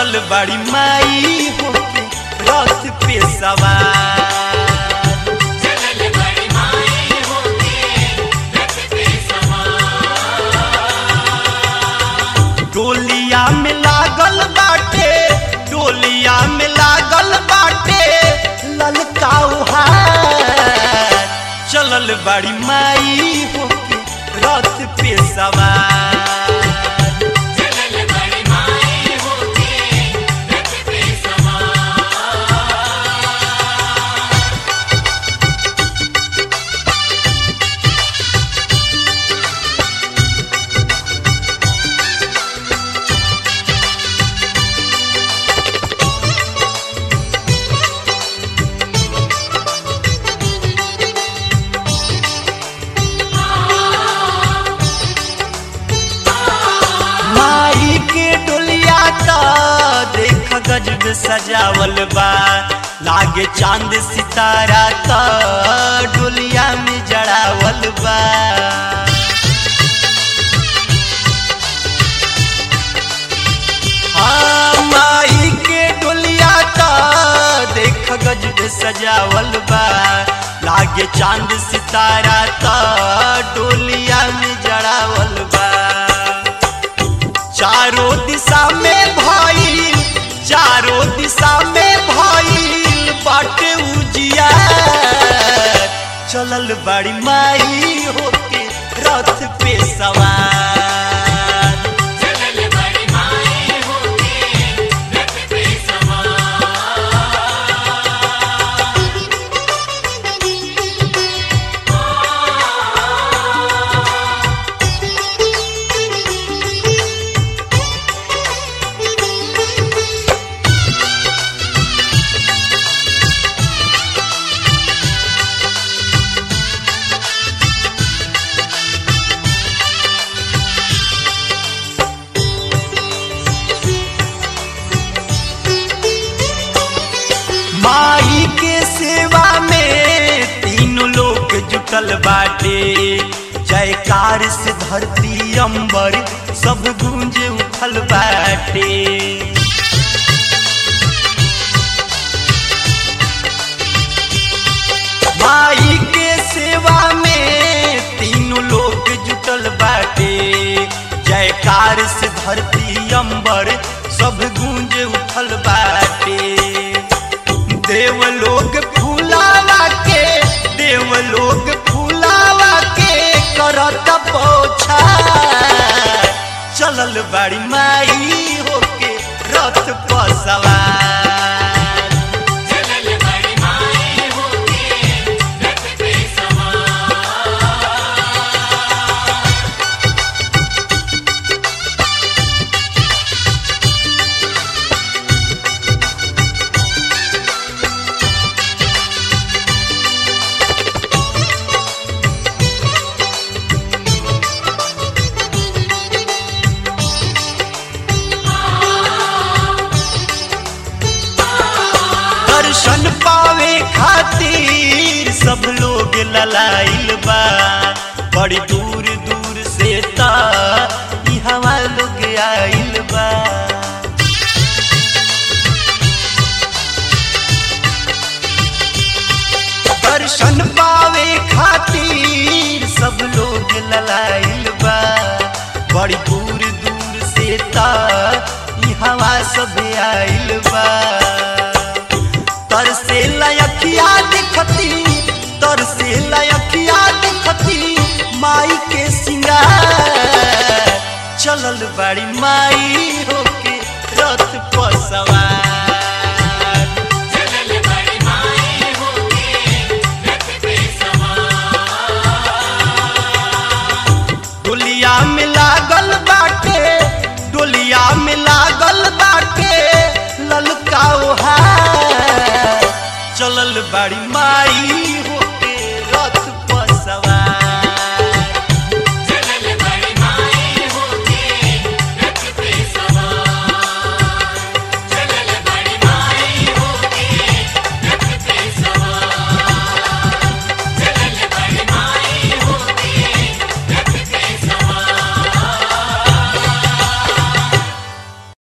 चलल बड़ी माई होके रथ पे सवार चलल बड़ी माई होके रथ पे सवार डोलिया में लागल बाटे डोलिया में लागल बाटे ललकाऊ हार चलल बड़ी माई होके रथ पे सवार चलल बड़ी माई होके रथ पे सवार माई के डोलिया का देख गजब सजावल बा लागे चांद सितारा का डोलिया में जड़ावल बा हाँ, माई के डोलिया का देख गजब सजावल बा लागे चांद सितारा का डोलिया में जड़ावल बा चारों दिशा में भइल चारों दिशा में भइल बाटे उजिया चलल बड़ी माई होके रथ पे सवार चलल बड़ी माई होके रथ पे सवार माई के सेवा में तीनों लोग जुटल बाटे जयकार से धरती अंबर सब गूंज उठल बाटे माई के सेवा में तीनों लोग जुटल बाटे जयकार से धरती अंबर सब गूंज उठल बाटे देवलोग फूलावा के देवलोग फूलावा के करत पोछा चलल बड़ी माई होके रथ पर सवार चलल बड़ी माई होके रथ पे सवार दर्शन पावे खातिर सब लोग ललाइल बा बड़ी दूर दूर से ता इहवा लोग आइल बा दर्शन पावे खातिर सब लोग ललाइल बा बड़ी दूर दूर से ता इहवा सब आइल बा तरसे लयखिया दिखती तरसे लयखिया दिखती माई के सिंगार चलल बड़ी माई होके रथ पर सवार चलल बड़ी माई होके रथ पे सवार डोलिया में लागल बाटे डोलिया में लागल बाटे ललकाओ हार चलल बड़ी माई